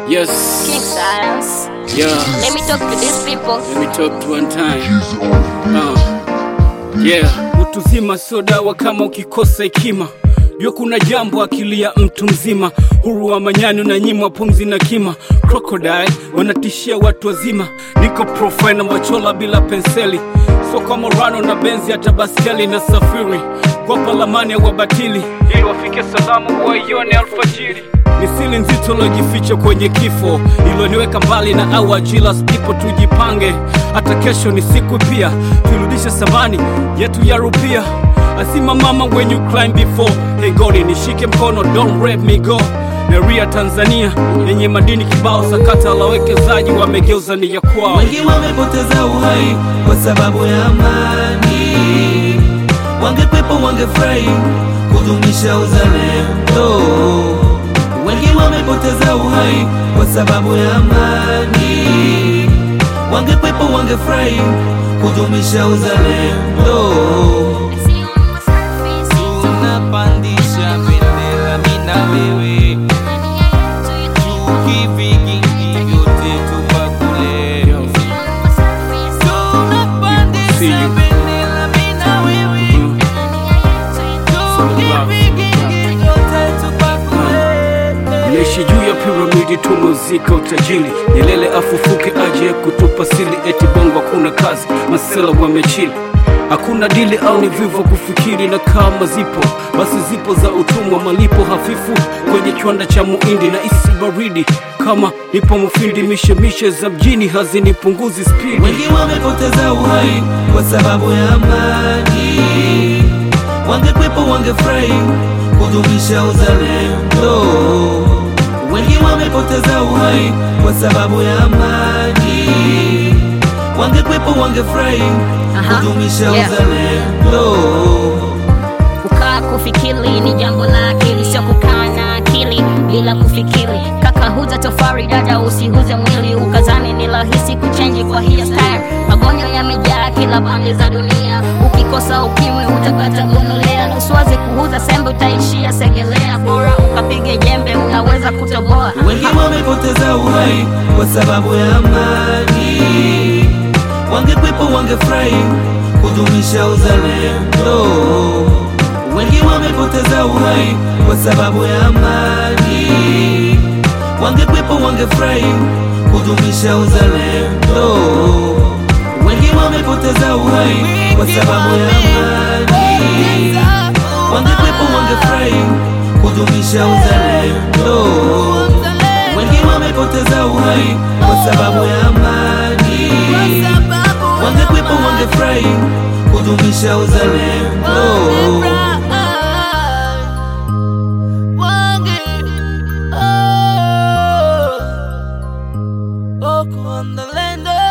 Yes. King Silas. Yeah. Let me talk to these people. Let me talk to one time. Uh. Yeah. Utu zima sio dawa kama ukikosa hekima. Jua kuna jambo akili ya mtu mzima, huru wa manyani unanyimwa pumzi na kima. Crocodile wanatishia watu wazima, niko profile na machola bila penseli, so kama Rano na benzi hata baskeli na safiri kwa palamani ya wabatili, ili wafike salamu waione alfajiri ni siri nzito lojificha kwenye kifo iloniweka mbali na awa jilas people tujipange hata kesho ni siku pia tuirudishe samani yetu ya rupia asima mama when you climb before hey God nishike mkono don't let me go Neria Tanzania yenye madini kibao sakata la wekezaji wamegeuza ni ya kwao Wengi wamepoteza uhai kwa sababu ya amani, wangekwepo wangefurahi kudumisha uzalendo. Wengi wamepoteza uhai kwa sababu ya amani, wangekwepo wangefurahi kudumisha uzalendo. tunapandisha bendera mina wewe tukivigingi vyote tupakule tunapandisha See you. bendera mina wewe tukivigingi vyote tupakule Naishi juu ya piramidi tumuzika utajiri Nyelele afufuke aje kutupa sili eti bongo hakuna kazi masela wamechili Hakuna dili au ni vivo kufikiri na kama zipo basi zipo za utumwa malipo hafifu kwenye kiwanda cha muindi na isi baridi kama nipo mufindi mishemishe za mjini hazinipunguzi spidi Wengi wamepoteza uhai kwa sababu ya amani, wangekwepo wangefurahi kudumisha uzalendo. Wengi wamepoteza uhai kwa sababu ya amani, wangekwepo wangefurahi Aha, kudumisha yeah. uzalendo. Kukaa kufikiri ni jambo la akili, sio kukaa na akili bila kufikiri. Kaka huza tofari, dada usihuze mwili, ukazani ni rahisi kuchenji kwa hiyo style. Magonjwa yamejaa kila pande za dunia, ukikosa ukimwi utapata gonorea. Usiwaze kuuza sembe, utaishia segelea. Bora ukapige jembe, unaweza kutoboa. Wengi wamepoteza uhai kwa sababu ya amani, wangekwepo wangefurahi kudumisha uzalendo. Wengi wamepoteza uhai kwa sababu ya amani, wangekwepo wangefurahi kudumisha uzalendo. Wengi wamepoteza uhai kwa sababu ya amani, wangekwepo wangefurahi kudumisha uzalendo. Wengi wamepoteza uhai kwa sababu ya amani, wangekwepo wangefurahi kudumisha uzalendo. on the land